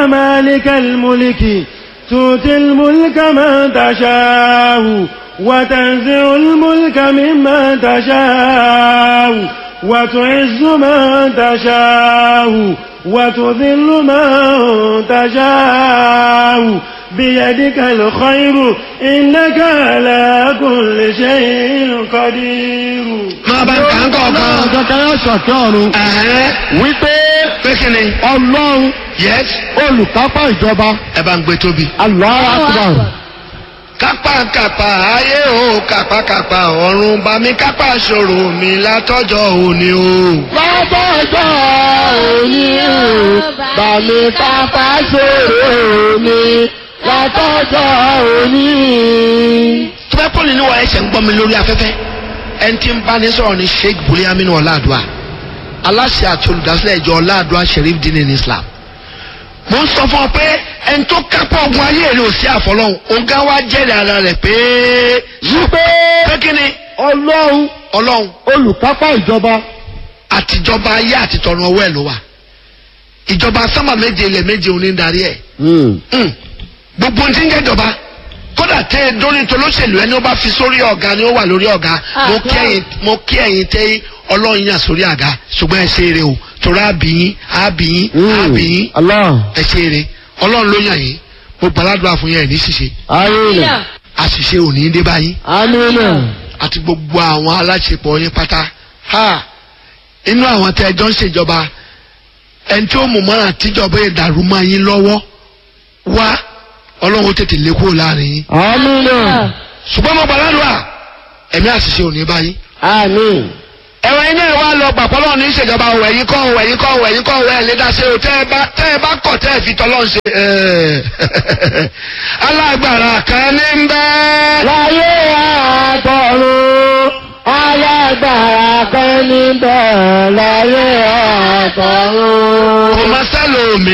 مالك الملك تؤتي الملك من تشاء وتنزع الملك ممن تشاء وتعز من تشاء وتذل من تشاء بيدك الخير إنك على كل شيء قدير máa bá ń kà ń kọ̀ọ̀kan. kankan yóò sọ̀tún ọ̀run ẹ̀hẹ́n wípé pé kí ni. ọlọ́run yes olùkápá ìjọba ẹ bá ń gbé tóbi. Allahu Akbar kápákápá ayé o kápákápá ọ̀run bá mi kápá ṣòro mi látọjọ́ òní o. lọ́jọ́jọ́ òní o bàmí kápá ṣòro mi látọ́jọ́ òní. tó bá pọ́lì níwọ̀ ẹ̀ṣẹ̀ ń gbọ́ mi lórí afẹ́fẹ́ ẹni tí ń bá ní sọ̀rọ̀ ní sheikh buli aminu ọ̀làdùà aláṣẹ àti olùdásílẹ̀ ìjọ ọ̀làdùà sheriff din in islam mo ń sọ fún ọ pé ẹni tó kápá ogun ayé rẹ ò sí àfọlọ́hún ọ̀gá wa jẹ́rìí ara rẹ̀ pé wípé pé kí ni ọlọ́run ọlọ́run olùkápá ìjọba àtijọba ayé àti tọ̀run ọwọ́ ẹ̀ ló wà ìjọba sámà méje ilẹ̀ méje òní ń darí ẹ̀ Mm. gbogbo ohun tí ń jẹ́jọba kódà tẹ ẹ dórí tolóṣèlú ẹni ó bá fi sórí ọ̀gá ni ó wà lórí ọ̀gá mo kí ẹ̀yin mo kí ẹ̀yin tẹ ọlọ́run yàn sórí àga ṣùgbọ́n ẹ ṣe eré o torí àbíyín àbíyín àbíyín Allah ẹ ṣe eré ọlọ́run ló yàn yín mo gbàládùn àfún yẹn ẹ̀ ní ṣìṣe amina àṣìṣe ò ní dé báyìí amina àti gbogbo àwọn aláṣepọ̀ yín pátá ha inú àwọn tẹ ẹjọ́ ń ṣèjọba ẹni tí ó mú mọ́ra tíjọba ìdàrú máa yín lọ́wọ́ wá ọlọ́run ó tètè lé kúrò láàrin yín amina ṣùgbọ́n mo gbàládùá ẹ̀mí àṣìṣe ò ní báyìí. amin. ẹ̀rọ iná ẹ̀ wá lọ gbàpọ̀ lọ́wọ́ ní ìṣèjọba òwò ẹ̀yìn kọ́ òwò ẹ̀yìn kọ́ òwò ẹ̀yìn kọ́ òwò ẹ̀ lé dá sí o tẹ́ ẹ bá tẹ́ ẹ bá kọ̀ tẹ́ ẹ fi tọ́lọ́ ṣe. ẹ̀ẹ́. alágbára kan ní ń bẹ́ẹ̀. láyé àtọ̀run alágbára kan níbẹ̀ láyé àtọ̀run. kò má sẹ́lòmí